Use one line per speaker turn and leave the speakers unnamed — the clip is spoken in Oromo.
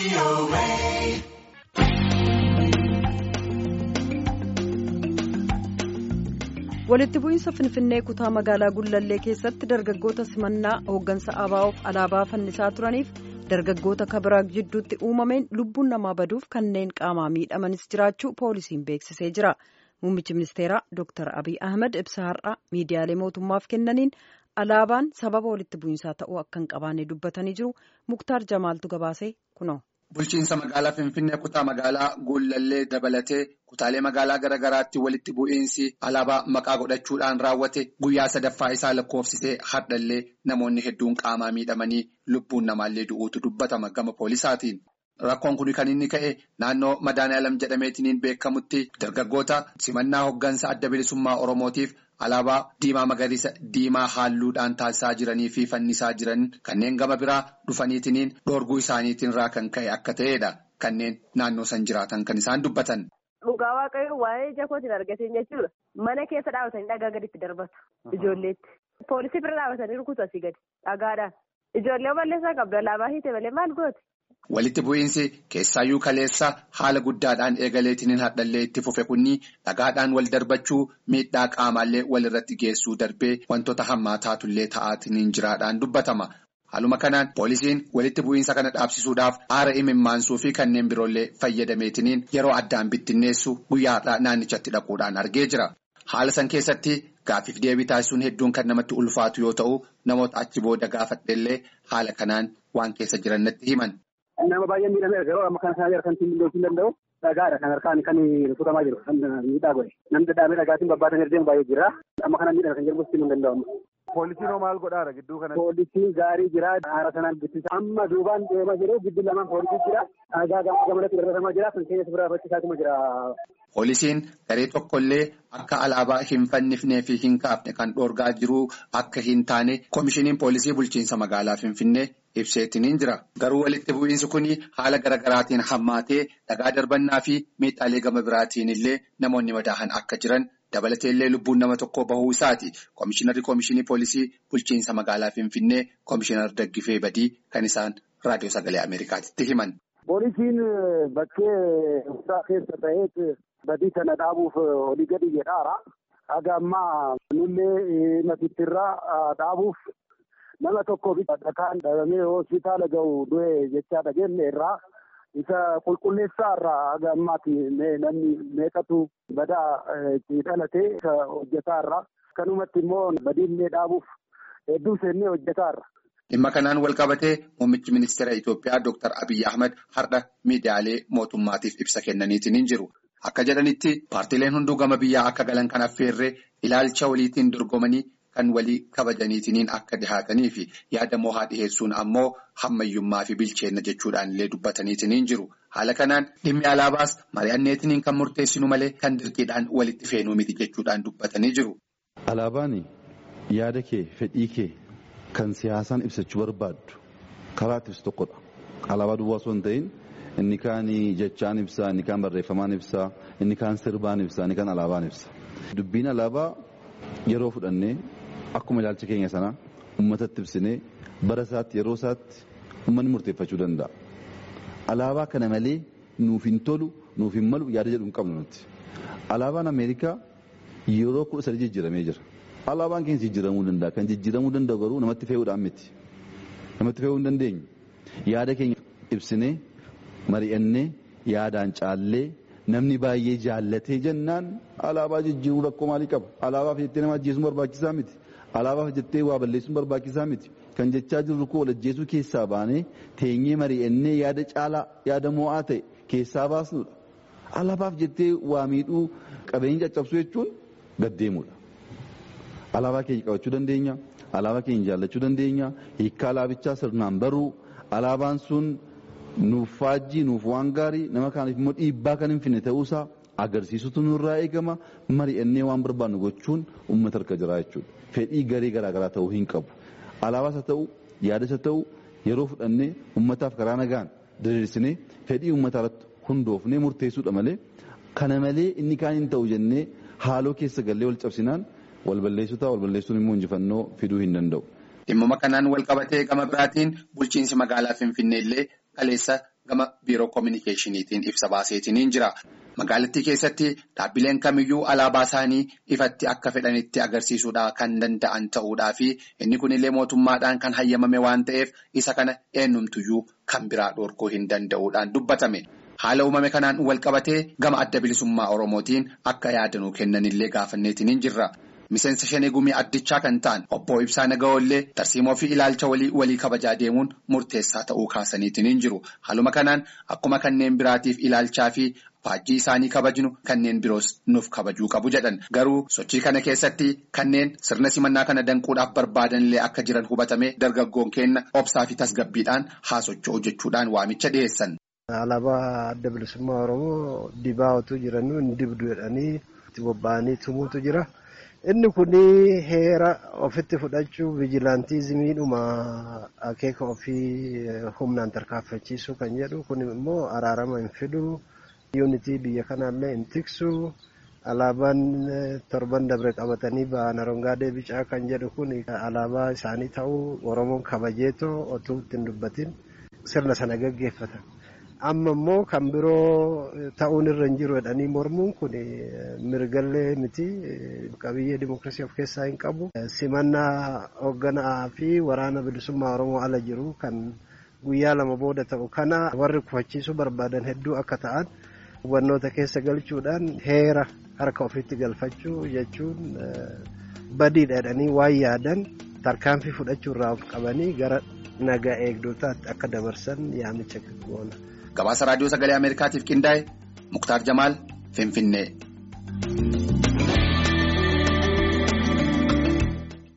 walitti bu'iinsa finfinnee kutaa magaalaa gullallee keessatti dargaggoota simannaa hooggansa abaa'oof alaabaa fannisaa turaniif dargaggoota kabiraa jidduutti uumameen lubbuun namaa baduuf kanneen qaamaa miidhamanis jiraachuu poolisiin beeksisee jira muummichi ministeeraa dr abiy ahmed ibsa har'a miidiyaalee mootummaaf kennaniin alaabaan sababa walitti bu'iinsaa ta'uu akka hin qabaanne dubbatanii jiru muktaar jamaaltu gabaasee kunoo.
Bulchiinsa magaalaa Finfinnee kutaa magaalaa Gullallee dabalatee kutaalee magaalaa garaa garaatti walitti bu'iinsi alaabaa maqaa godhachuudhaan raawwate guyyaa sadaffaa isaa lakkoofsisee hardhallee namoonni hedduun qaamaa miidhamanii lubbuun namaallee du'uutu dubbatama gama poolisaatiin. Rakkoon kun kan inni ka'e naannoo Madaanaalam jedhameetiin beekamutti dargaggoota simannaa hooggansa adda bilisummaa Oromootiif alaabaa diimaa magariisa diimaa haalluudhaan taasisaa jiranii fi fannisaa jiran kanneen gama biraa dhufaniitiin dhoorguu isaaniitiin irraa kan ka'e akka ta'edha. Kanneen naannoo san jiraatan kan isaan dubbatan.
Dhugaa waaqayyoo waa'ee ija kootiin argateen jechuudha. Mana keessa dhaabatanii dhagaa gaditti darbatu ijoolleetti. Poolisii bira dhaabatanii rukutu asii gadi dhagaadhaan. Ijoollee balleessaa qabdu alaabaa hiite malee maal gooti?
Walitti bu'iinsi keessaayyuu kaleessa haala guddaadhaan eegaleetiin hadhallee itti fufe kunni dhagaadhaan wal darbachuu miidhaa qaamaallee walirratti geessuu darbee wantoota hammaataatullee ta'aatiin jiraadhaan dubbatama. Haaluma kanaan poolisiin walitti bu'iinsa kana dhaabsisuudhaaf aara imimmaansuu fi kanneen biroollee fayyadameetiin yeroo addaan bittinneessu guyyaadhaa naannichatti dhaquudhaan argee jira. Haala san keessatti gaaffiif deebii taasisuun hedduun kan namatti ulfaatu yoo ta'u namoota achi booda gaafadheellee haala kanaan waan keessa jiran natti himan.
Nama baay'ee miidhamee yeroo amma kana sana kan ittiin mil'oofuu danda'u dhagaadha kan harkaan kan rukutamaa jiru kan miidhaa godhe namni dadhaabee dhagaatiin babbaatan deemu baay'ee jira amma kana miidhama kan jedhamu ittiin danda'amu.
Poolisiin hoo maal godhaara gidduu kanatti?
Poolisiin gaarii jira haara sanaan bittisa amma duubaan deemaa jiru gidduu lamaan poolisii jira dhagaa gamanatti darbatamaa jira kan keessa biraa bakkisaatuma jira.
Poolisiin garee tokkollee akka alaabaa hin fannifnee fi hin kaafne kan dhoorgaa jiru akka hin taane koomishiniin poolisii bulchiinsa magaalaa Finfinnee ibseetiin jira. Garuu walitti bu'iinsi kun haala garaagaraatiin hammaatee dhagaa darbannaa fi miidhaalee gama biraatiin illee namoonni madaahan akka jiran dabalateellee lubbuun nama tokkoo bahuu isaati. Koomishinarri koomishinii poolisii bulchiinsa magaalaa Finfinnee koomishinar Daggifee Badii kan isaan raadiyoo sagalee Ameerikaatti himan.
Poolisiin bakkee hundaa keessa ta'ee badii kana dhaabuuf olii gadi jedhaara. Haga ammaa nullee matittirraa dhaabuuf nama tokkoof dhakaan dhabamee hospitaala gahu du'e jechaa dhageenne irraa isa qulqulleessaa irraa haga ammaatti namni meeqatu badaa itti dhalate isa hojjetaa irraa kanumatti immoo badiillee dhaabuuf hedduu seennee hojjetaa irra.
Dhimma kanaan wal qabatee muummichi ministeera Itoophiyaa Dr. Abiyyi Ahmad har'a miidiyaalee mootummaatiif ibsa kennaniitiin jiru. Akka jedhanitti paartileen hunduu gama biyyaa akka galan kan affeerree ilaalcha waliitiin dorgomanii kan walii kabajaniitiin akka dhihaatanii fi yaada mohaa dhiheessuun ammoo hammayyummaa fi bilcheenna jechuudhaan illee dubbataniitiin jiru. Haala kanaan dhimmi alaabaas mari'anneetiin kan murteessinu malee kan dirqiidhaan walitti feenuu miti jechuudhaan dubbatanii jiru.
Alaabaan yaada kee fedhii kee kan siyaasaan ibsachuu barbaaddu karaa itti ibsu tokkodha. Alaabaa duwwaa osoo hin ta'in inni kaan jechaan ibsaa, inni kaan barreeffamaan ibsaa, inni kaan sirbaan ibsaa, inni kaan alaabaan ibsa. Dubbiin alaabaa yeroo fudhannee akkuma ilaalcha keenya sana uummatatti ibsinee bara isaatti yeroo isaatti uummanni murteeffachuu danda'a. Alaabaa kana malee nuuf hin tolu, nuuf hin malu yaada jedhu hin qabnu nuti. Alaabaan Ameerikaa yeroo kudha sadii jijjiiramee jira. Alaabaan keenya jijjiiramuu danda'a. Kan jijjiiramuu danda'u garuu namatti fe'uudhaan miti. Namatti fe'uu hin dandeenyu. Yaada keenya ibsinee mari'annee yaadaan caallee namni baay'ee jaallatee jennaan alaabaa jijjiiruu rakkoo maalii qaba? Alaabaaf jettee nama ajjeesuun barbaachisaa miti. Alaabaaf jettee waa balleessuun barbaachisaa miti. Kan jechaa jirru koo wal ajjeesuu keessaa baanee teenyee mari'annee yaada caalaa yaada mo'aa ta'e keessaa baasnudha. Alaabaaf jettee waa miidhuu qabeenya caccabsuu jechuun gaddeemudha. Alaabaa keenya qabachuu dandeenya. Alaabaa keenya jaallachuu dandeenya. Hiikkaa alaabichaa sirnaan baruu. Alaabaan sun nuuf faajjii nuuf waan gaarii nama kaaniif immoo dhiibbaa kan hin finne ta'uusaa agarsiisutu nurraa eegama. Mari'annee waan barbaannu gochuun uummata harka jira jechuudha. Fedhii garee garaagaraa ta'uu hin qabu. Alaabaas haa ta'u yaadas haa ta'u yeroo fudhannee uummataaf karaa nagaan diriirsinee fedhii uummataa irratti hundoofnee murteessuudha malee kana malee inni kaan hin ta'u jennee haaloo keessa gallee wal cabsinaan wal balleessuu ta'a wal balleessuun immoo injifannoo fiduu hin danda'u.
Dhimmuma kanaan wal qabatee gama biraatiin bulchiinsi magaalaa Finfinnee illee kaleessa gama biiroo koominikeeshiniitiin ibsa baaseetiin jira. Magaalattii keessatti dhaabbileen kamiyyuu alaabaa isaanii ifatti akka fedhanitti agarsiisuudhaa kan danda'an ta'uudhaa fi inni kunillee mootummaadhaan kan hayyamame waan ta'eef isa kana eenyumtuyyuu kan biraa dhorkuu hin danda'uudhaan dubbatame. Haala uumame kanaan wal qabatee gama adda bilisummaa Oromootiin akka yaadanuu kennanillee gaafanneetiin jirra. Miseensa shanee gumii addichaa kan ta'an obbo Ibsaa Naga'oollee tarsiimoo fi ilaalcha walii walii kabajaa deemuun murteessaa ta'uu kaasaniitiin jiru. Haaluma kanaan akkuma kanneen biraatiif ilaalchaa fi faajjii isaanii kabajnu kanneen biroos nuuf kabajuu qabu jedhan. Garuu sochii kana keessatti kanneen sirna simannaa kana danquudhaaf barbaadanillee akka jiran hubatame dargaggoon kenna obsaa fi tasgabbiidhaan haasocho'u jechuudhaan waamicha dhiyeessan.
Alaabaa adda bilisummaa Oromoo dibaa otoo jiranuu hin dibdu jedhanii itti bobba'anii tumuutu jira. Inni kun heera ofitti fudhachuu vijilaantiizimiidhuma akeeka ofii humnaan tarkaanfachiisuu kan jedhu kun immoo araarama hin fidu. Yuunitii biyya kanaallee hin tiksu. Alaabaan torban dabre qabatanii ba'an arongaadee bicaa kan jedhu kun alaabaa isaanii ta'uu Oromoon kabajeetoo otoo ittiin dubbatin sirna sana gaggeeffatan. Amma immoo kan biroo ta'uun irra hin jiru jedhanii mormuun kun mirgallee miti qabiyyee dimookiraasii of keessaa hin qabu. Simannaa hoogganaa fi waraana bilisummaa Oromoo ala jiru kan guyyaa lama booda ta'u kana warri kufachiisuu barbaadan hedduu akka ta'an hubannoota keessa galchuudhaan heera harka ofiitti galfachuu jechuun badiidha jedhanii waan yaadan tarkaanfii fudhachuu irraa of qabanii gara nagaa eegdotaatti akka dabarsan yaamicha goona.
Gabaasa raadiyoo sagalee Ameerikaatiif qindaa'e Muktaar Jamaal Finfinnee.